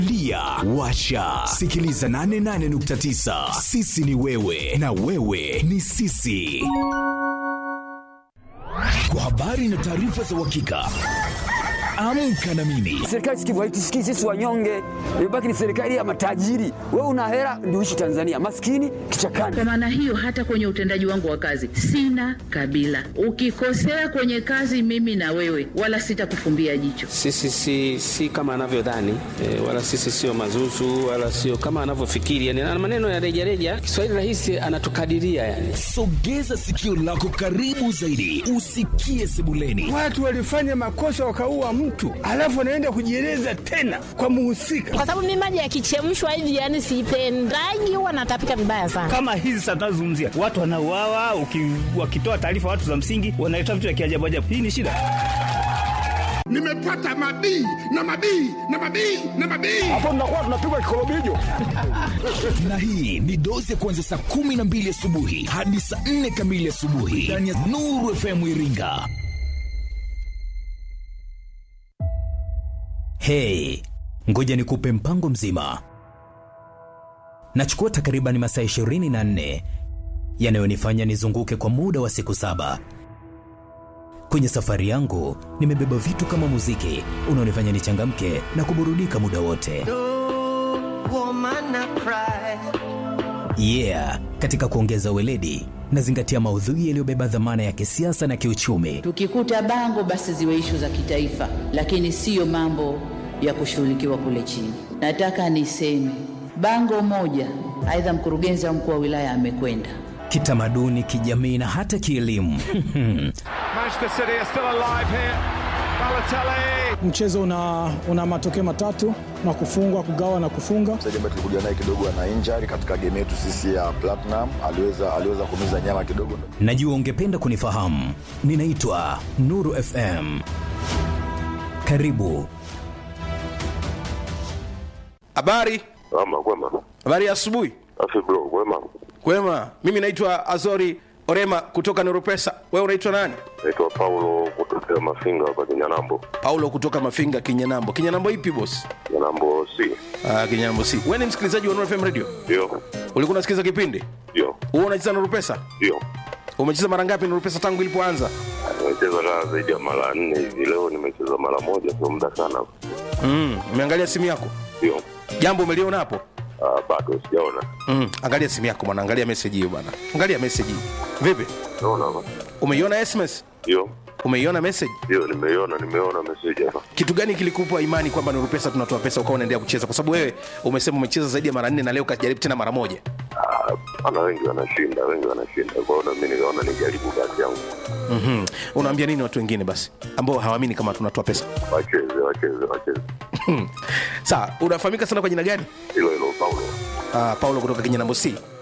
lia washa sikiliza 88.9 sisi ni wewe na wewe ni sisi kwa habari na taarifa za uhakika amka na mimi Serikali sikivu haitusikii sisi wanyonge, imebaki ni serikali ya matajiri. Wewe una hela ndio uishi Tanzania, maskini kichakani. Kwa maana hiyo, hata kwenye utendaji wangu wa kazi sina kabila. Ukikosea kwenye kazi, mimi na wewe, wala sitakufumbia jicho. Sisi si, si kama anavyodhani e, wala sisi sio mazuzu wala sio kama anavyofikiri yani, na maneno ya rejareja. Kiswahili rahisi anatukadiria yani. sogeza sikio lako karibu zaidi usikie sebuleni Watu walifanya makosa wakaua mtu, alafu wanaenda kujieleza tena kwa muhusika. kwa sababu mimi maji yakichemshwa hivi yani sipendagi, huwa natapika vibaya sana. kama hizi sasa tunazozungumzia watu wanauawa, uki- wakitoa taarifa watu za msingi wanaleta vitu vya kiajabu ajabu. Hii ni shida. nimepata mabii na mabii na mabii na mabii na hii ni dozi ya kuanzia saa kumi na mbili asubuhi hadi saa nne kamili asubuhi ndani ya nuru fm iringa hei ngoja nikupe mpango mzima nachukua takriban masaa 24 yanayonifanya nizunguke kwa muda wa siku saba kwenye safari yangu nimebeba vitu kama muziki unaonifanya nichangamke na kuburudika muda wote yeah katika kuongeza weledi nazingatia maudhui yaliyobeba dhamana ya kisiasa na kiuchumi Tukikuta bango, basi ziwe ishu za kitaifa, lakini siyo mambo ya kushughulikiwa kule chini. Nataka niseme bango moja, aidha mkurugenzi au mkuu wa wilaya amekwenda kitamaduni kijamii na hata kielimu Mchezo una, una matokeo matatu na kufungwa, kugawa na kufunga. mchezaji ambaye tulikuja naye kidogo ana injury katika game yetu sisi ya Platinum, aliweza aliweza kumiza nyama kidogo. najua ungependa kunifahamu ninaitwa nuru fm karibu Habari, ama kwema habari ya asubuhi. afi bro kwema Kwema, mimi naitwa Azori Orema kutoka Nurupesa. Wewe unaitwa nani? naitwa paulo kutokea mafinga hapa kinyanambo Paulo kutoka Mafinga, Kinyanambo. Kinyanambo ipi boss? kinyanambo si Ah, Kinyanambo si. Wewe ni msikilizaji wa Nuru FM Radio? ndio Ulikuwa unasikiza kipindi? ndio Wewe unacheza Nurupesa? ndio Umecheza mara ngapi Nurupesa tangu ilipoanza? nimecheza kaa zaidi ya mara nne hivi leo nimecheza mara moja sio muda sana Mm, umeangalia simu yako? ndio Jambo umeliona hapo? Ah, bado sijaona Mm, angalia simu yako bwana, angalia message hiyo bwana. Angalia message hii. Vipi? naona hapa Umeiona SMS? ndio Umeiona message? ndio nimeiona nimeona meseji hapa kitu gani kilikupa imani kwamba Nuru Pesa tunatoa pesa ukawa unaendelea kucheza? Kwa sababu wewe umesema umecheza zaidi ya mara nne na leo kajaribu tena mara moja. Ah, ana wengi wanashinda wengi wanashinda kwa hiyo na mimi nikaona nijaribu kazi yangu mm Unaambia nini watu wengine basi ambao hawaamini kama tunatoa pesa? wacheze wacheze wacheze Sawa, unafahamika sana kwa jina gani? hilo hilo paulo Uh, Paulo kutoka Kinyanambo C.